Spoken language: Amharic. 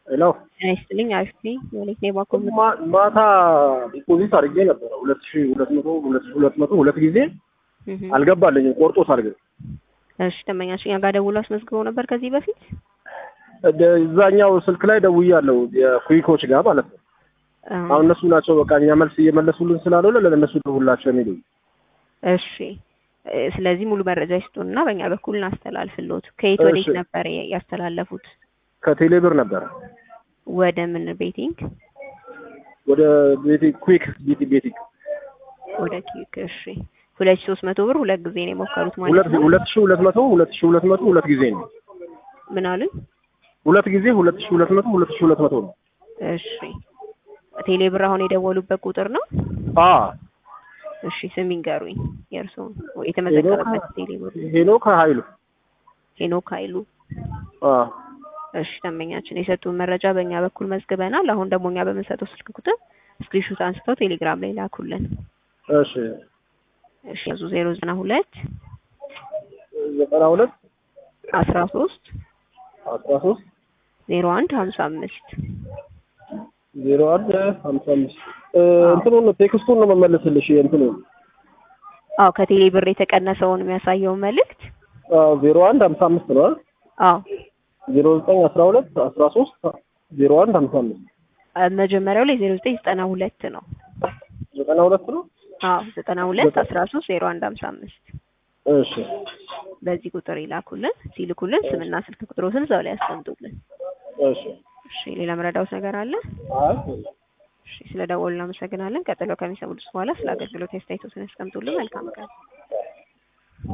ሄሎ ጤና ይስጥልኝ። አሪፍ ነኝ። የወሌት ነው ባኮ ማ- ማታ ዲፖዚት አድርጌ ነበረ ሁለት ሺ ሁለት መቶ ሁለት ሺ ሁለት መቶ ሁለት ጊዜ አልገባልኝም። ቆርጦታል ግን እሺ ደንበኛችን ጋር ደውሎ አስመዝግበው ነበር ከዚህ በፊት እደ- እዛኛው ስልክ ላይ ደውያለሁ የኩዊኮች ጋር ማለት ነው። አዎ። አሁን እነሱ ናቸው በቃ እኛ መልስ እየመለሱልን ስላልሆነ ለእነሱ ደውላቸው የሚሉ እሺ እ፣ ስለዚህ ሙሉ መረጃ ይስጡንና በእኛ በኩል እናስተላልፍልዎት። ከየት ወዴት እሺ። ነበር ያስተላለፉት? ከቴሌብር ነበረ ወደ ምን ቤቲንግ? ወደ ቤቲ ኩዊክ ቤቲ ቤቲንግ ወደ ኪክ። እሺ ሁለት ሺህ ሶስት መቶ ብር ሁለት ጊዜ ነው የሞከሩት ማለት ሁለት ነው። ሁለት ሺ ሁለት መቶ ሁለት ሺ ሁለት መቶ ሁለት ጊዜ ነው። ምን አሉኝ? ሁለት ጊዜ ሁለት ሺ ሁለት መቶ ሁለት ሺ ሁለት መቶ ነው። እሺ ቴሌ ብር አሁን የደወሉበት ቁጥር ነው? አ እሺ ስም ይንገሩኝ። የእርስዎን የተመዘገበበት ቴሌ ብር ሄኖክ ኃይሉ ሄኖክ ኃይሉ። አ እሺ ደንበኛችን የሰጡን መረጃ በእኛ በኩል መዝግበናል። አሁን ደግሞ እኛ በምንሰጠው ስልክ ቁጥር ስክሪንሾት አንስተው ቴሌግራም ላይ ላኩልን። እሺ እሺ ያዙ ዜሮ ዘጠና ሁለት ዘጠና ሁለት አስራ ሶስት አስራ ሶስት ዜሮ አንድ ሀምሳ አምስት ዜሮ አንድ ሀምሳ አምስት እንትኑን ቴክስቱን ነው መመለስልሽ እንትኑን አዎ ከቴሌ ብር የተቀነሰውን የሚያሳየውን መልእክት ዜሮ አንድ ሀምሳ አምስት ነው አዎ ዜሮ ዘጠኝ አስራ ሁለት አስራ ሶስት ዜሮ አንድ ሀምሳ አምስት አ- መጀመሪያው ላይ ዜሮ ዘጠኝ ዘጠና ሁለት ነው። ዘጠና ሁለት ነው አዎ ዘጠና ሁለት አስራ ሶስት ዜሮ አንድ ሀምሳ አምስት እሺ በዚህ ቁጥር ይላኩልን። ሲልኩልን ስምና ስልክ ቁጥሮትን እዛው ላይ ያስቀምጡልን። እሺ እሺ ሌላ መረዳውት ነገር አለ? አይ እሺ ስለ ደወሉ እናመሰግናለን። ቀጥሎ ከሚሰሙት በኋላ ስለ አገልግሎት አስተያየቶትን ያስቀምጡልን። መልካም ቀን።